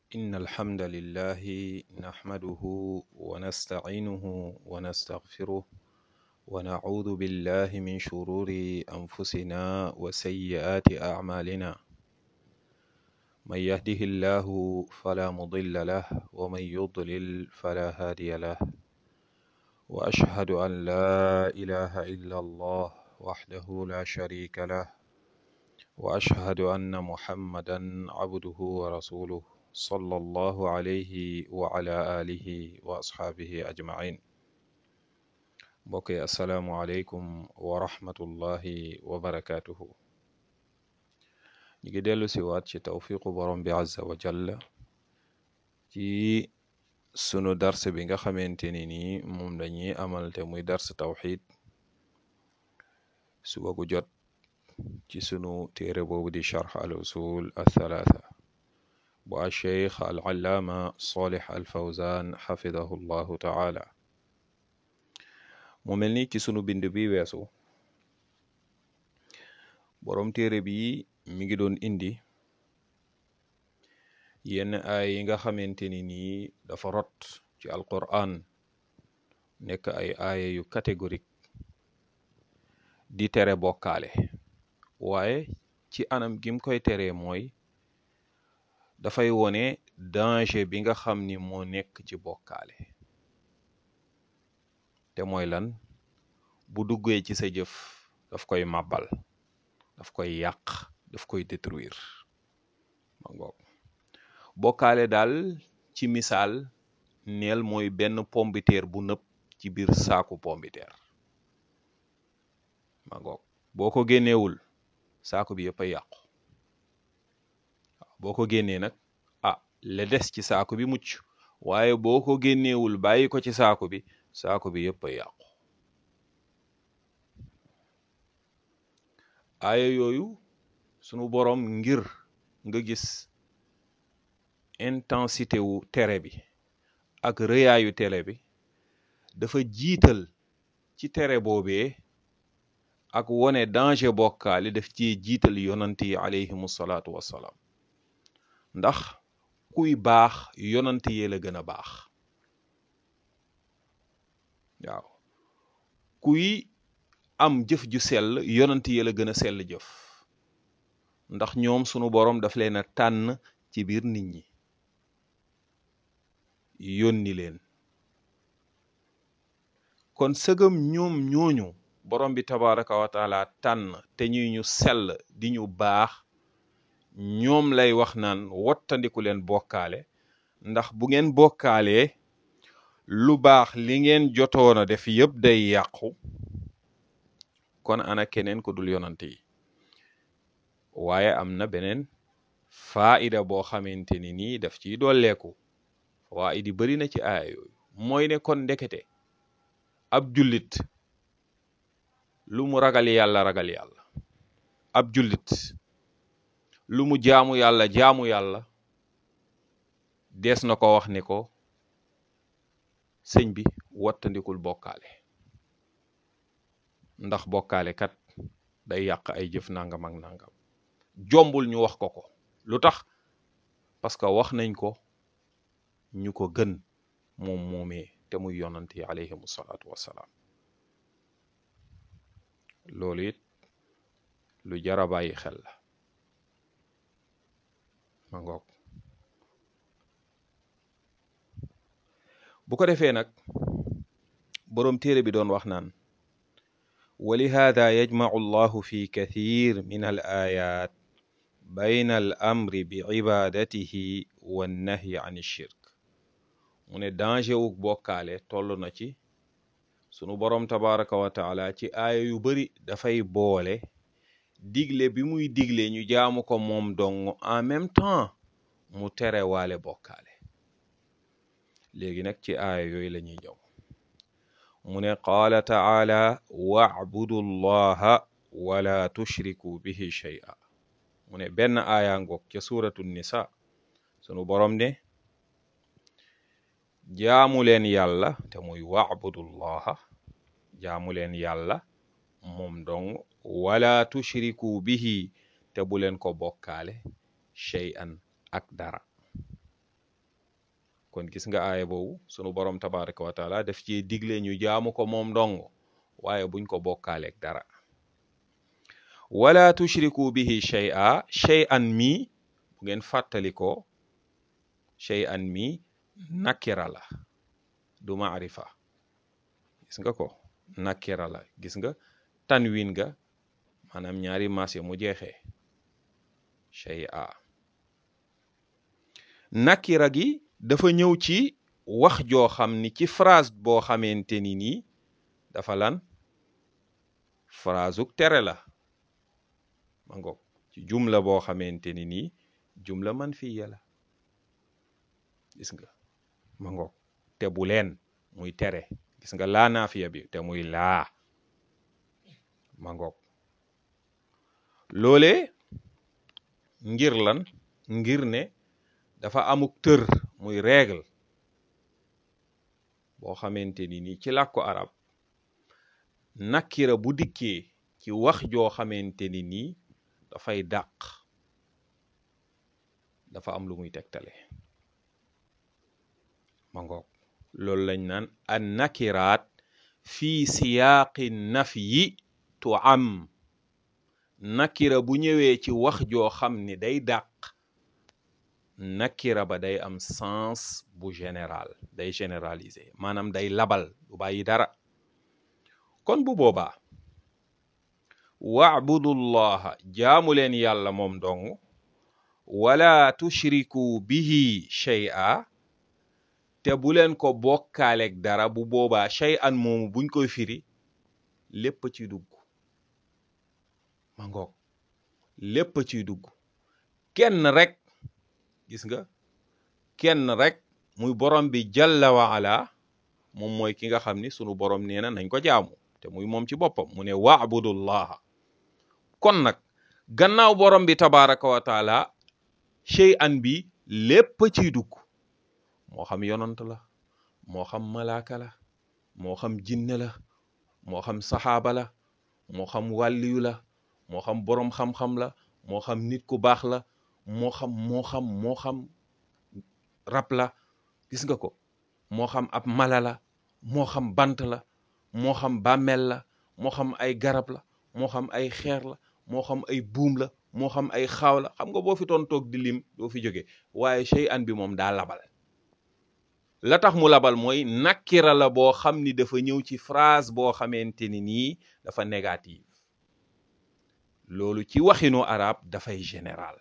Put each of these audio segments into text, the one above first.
إن الحمد لله نحمده ونستعينه ونستغفره ونعوذ بالله من شرور أنفسنا وسيئات أعمالنا من يهده الله فلا مضل له ومن يضلل فلا هادي له وأشهد أن لا إله إلا الله وحده لا شريك له وأشهد أن محمدا عبده ورسوله صلى الله عليه وعلى آله وأصحابه أجمعين mbokk yi asalaamualeykum wa rahmatullahi wa barakaatuhu ñu ngi dellu si waat ci tawfiqu borom bi azza wa jalla ci sunu dars bi nga xamante ni nii moom dañuy amal te muy dars tawxid suba gu jot ci sunu téere boobu di charx al usul athalaatha bu a cheikh al allaama salih al fawzan xafidahu llahu taala mu mel ni ci sunu bind bi weesu boroom téere bi mi ngi doon indi yenn ay yi nga xamante ni nii dafa rot ci alquran nekk ay aaya yu catégorique di tere bokkaale waaye ci anam gim koy teree mooy dafay wone danger bi nga xam ni moo nekk ci bokkaale te mooy lan bu duggee ci sa jëf daf koy màbbal daf koy yàq daf koy détruire ma ngoog bokkaale daal ci misaal neel mooy benn pombiteer bu nëpp ci biir saaku pombiteer ma ngoog boo ko génneewul saaku bi yëpp a yàqu boo ko génnee nag ah la des ci saaku bi mucc waaye boo ko génneewul bàyyi ko ci saaku bi saaku bi yëpp a yàqu aaya yooyu sunu boroom ngir nga gis intensité wu tere bi ak rëyaayu tere bi dafa jiital ci tere boobee ak wone danger bokkaale daf ci jiital yonant yi alayhimu salaatu wassalaam ndax kuy baax yonant yee la gën a baax waaw kuy am jëf ju sell yonant yee la gën a sell jëf ndax ñoom sunu boroom daf leen a tànn ci biir nit ñi yónni leen kon sëgëm ñoom ñooñu borom bi tabaraka wa taala tànn te ñuy ñu sell di ñu baax ñoom lay wax naan wottandiku leen bokkaale ndax bu ngeen bokkaalee lu baax li ngeen jotoona def yëpp day yàqu kon ana keneen ku dul yonante yi waaye am na beneen faida boo xamante ni nii daf ciy dolleeku fawaid yi bari na ci aaya yooyu mooy ne kon ndekete ab jullit lu mu ragal yàlla ragal yàlla ab jullit lu mu jaamu yàlla jaamu yàlla dees na ko wax ni ko sëñ bi wattandikul bokkaale ndax bokkaale kat day yàq ay jëf nangam ak nangam jombul ñu wax ko ko lu tax parce que wax nañ ko ñu ko gën moom moomee te muy yonant yi alayhimu salaatu wassalaam loolu it lu jara bàyyi xel la ma ngoog bu ko defee nag boroom téere bi doon wax naan wa lihaada yajmacu allahu fi kathir min al ayat bayna al amri bi ibadatihi wannahyi an shirk mu ne danger wu bokkaale toll na ci sunu boroom tabaraka wa taala ci aaya yu bari dafay boole digle bi muy digle ñu jaamu ko moom dong en même temps mu tere waale bokkaale léegi nag ci aaya yooyu la ñuy ñëw mu ne qaala taala wa'budu llaha wala tushriku bihi shay'a mu ne benn aaya ngoog ca suratu nisa sunu boroom ne jaamu leen yàlla te muy wa'budullaha jaamu leen yàlla moom dong wala tushriku bihi te bu leen ko bokkaale shay'an ak dara kon gis nga aaya boobu sunu borom tabaraka wa taala daf ci digle ñu jaamu ko moom dong waaye buñ ko bokkaaleeg dara wala tushriku bihi shay'a shay'an mi bu ngeen fàttali ko shay'an mi nakira la du maarifa gis nga ko nakira la gis nga tanwin ga maanaam ñaari maas ya mu jeexee shay'a nakira gi dafa ñëw ci wax joo xam ni ci phrase boo xamante ni nii dafa lan phrase uk tere la ma ngoog ci jumla boo xamante ni nii jumla man fiya la gis nga ma ngoog te bu leen muy tere gis nga laa naafiya bi te muy laa ma ngoog loolee ngir lan ngir ne dafa amuk tër muy règle boo xamante ni nii ci làkku arab nakira bu dikkee ci wax joo xamante ni nii dafay dàq dafa am lu muy tegtale ma ngoog loolu lañ naan an nakiraat fi siyaaqi nafyi tu am nakira bu ñëwee ci wax joo xam ni day dàq nakira ba day am sens bu général day généraliser maanaam day labal du bàyyi dara kon bu boobaa waabudullaha jaamu leen yàlla moom dong wala tushriku bihi shay'a te bu leen ko bokkaaleeg dara bu boobaa shay'an moomu buñ koy firi lépp ci dugg ma ngoog lépp ciy dugg kenn rek gis nga kenn rek muy borom bi jalla wa ala moom mooy ki nga xam ni sunu borom nee na nañ ko jaamu te muy moom ci boppam mu ne waabudullaha kon nag gannaaw borom bi tabaraka wa taala shay'an bi lépp ciy dugg moo xam yonant la moo xam malaaka la moo xam jinne la moo xam saxaaba la moo xam wàlliyu la moo xam boroom xam-xam la moo xam nit ku baax la moo xam moo xam moo xam rab la gis nga ko moo xam ab mala la moo xam bant la moo xam bàmmeel la moo xam ay garab la moo xam ay xeer la moo xam ay buum la moo xam ay xaaw la xam nga boo fi toon toog di lim doo fi jóge waaye shay an bi moom daa labal la tax mu labal mooy nakira la boo xam ni dafa ñëw ci phrase boo xamante ni nii dafa négative loolu ci waxinu arab dafay général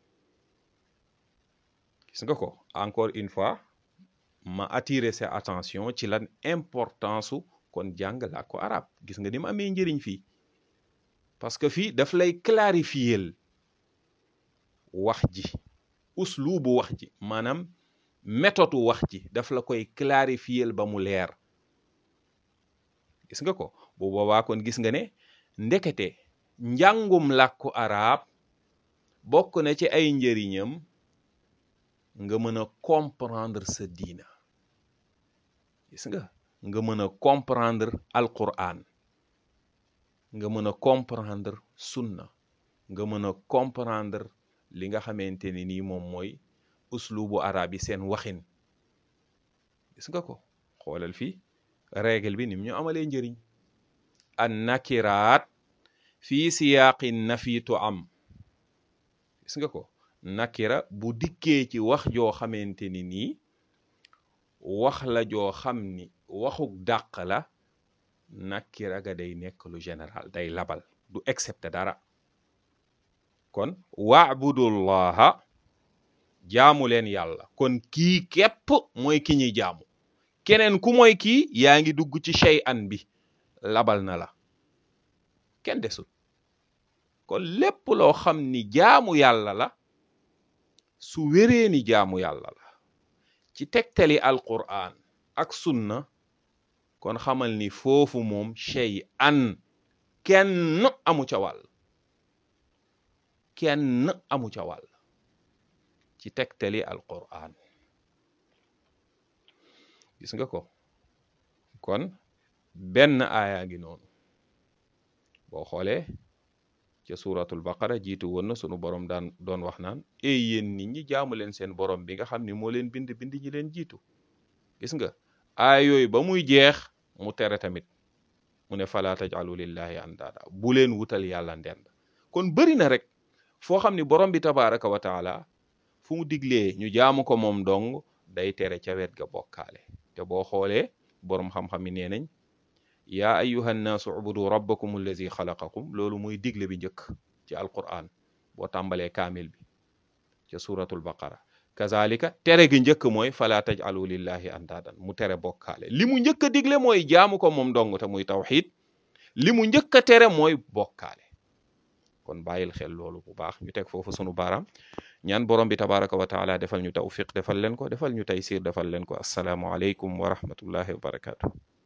gis nga ko encore une fois ma attirer sa attention ci lan importance su kon jàng làkku arab gis nga ni mu amee njëriñ fii parce que fii daf lay clarifier wax ji uslubu wax ji maanaam méthode wax ji daf la koy clarifier ba mu leer gis nga ko bu boobaa kon gis nga ne ndekete njàngum làkku arab bokk na ci ay njëriñam nga mën a comprendre sa diina gis nga nga mën a comprendre alquran nga mën a comprendre sunna nga mën a comprendre li nga xamante ni nii moom mooy uslubu arab yi seen waxin gis nga ko xoolal fii règle bi nim ñu amalee njëriñ an nakiraat fii siyaaqi nafiitu am gis nga ko nakira bu dikkee ci wax joo xamante ni nii wax la joo xam ni waxuk dàq la nakira ga day nekk lu général day labal du excepté dara kon waabudullaha jaamu leen yàlla kon kii képp mooy ki ñuy jaamu keneen ku mooy kii yaa ngi dugg ci shay'an bi labal na la kenn desut kon lépp loo xam ni jaamu yàlla la su wéree ni jaamu yàlla la ci tegtali alquran ak sunna kon xamal ni foofu moom shay'an kenn amu ca wàll kenn amu ca wàll ci tegtali alquran gis nga ko kon benn aaya ngi noonu boo xoolee ca suratul baqara jiitu woon na sunu borom daan doon wax naan ey yéen nit ñi jaamu leen seen borom bi nga xam ni moo leen bind bind ñi leen jiitu gis nga aay yooyu ba muy jeex mu tere tamit mu ne fala tajalu lillahi andaada bu leen wutal yàlla ndend kon bëri na rek foo xam ni borom bi tabaraka wa taala fu mu diglee ñu jaamu ko moom dong day tere ca wet ga bokkaale te boo xoolee borom xam-xam yi nee nañ yaa ayuha nnaasu ubudu rabbakum allazi xalaqakum loolu muy digle bi njëkk ci alquran boo tàmbalee kaamil bi ca suratul baqara kazalika tere gi njëkk mooy fala tajalu lillahi andaadan mu tere bokkaale li mu njëkk a digle mooy jaamu ko moom dong te muy tawxid li mu njëkk a tere mooy bokkaale kon bàyyil xel loolu bu baax ñu teg foofu sunu baaraam ñaan borom bi tabaraka wa taala defal ñu tawfiq defal leen ko defal ñu taysir defal leen ko assalaamu aleykum wa rahmatullahi wa barakatuh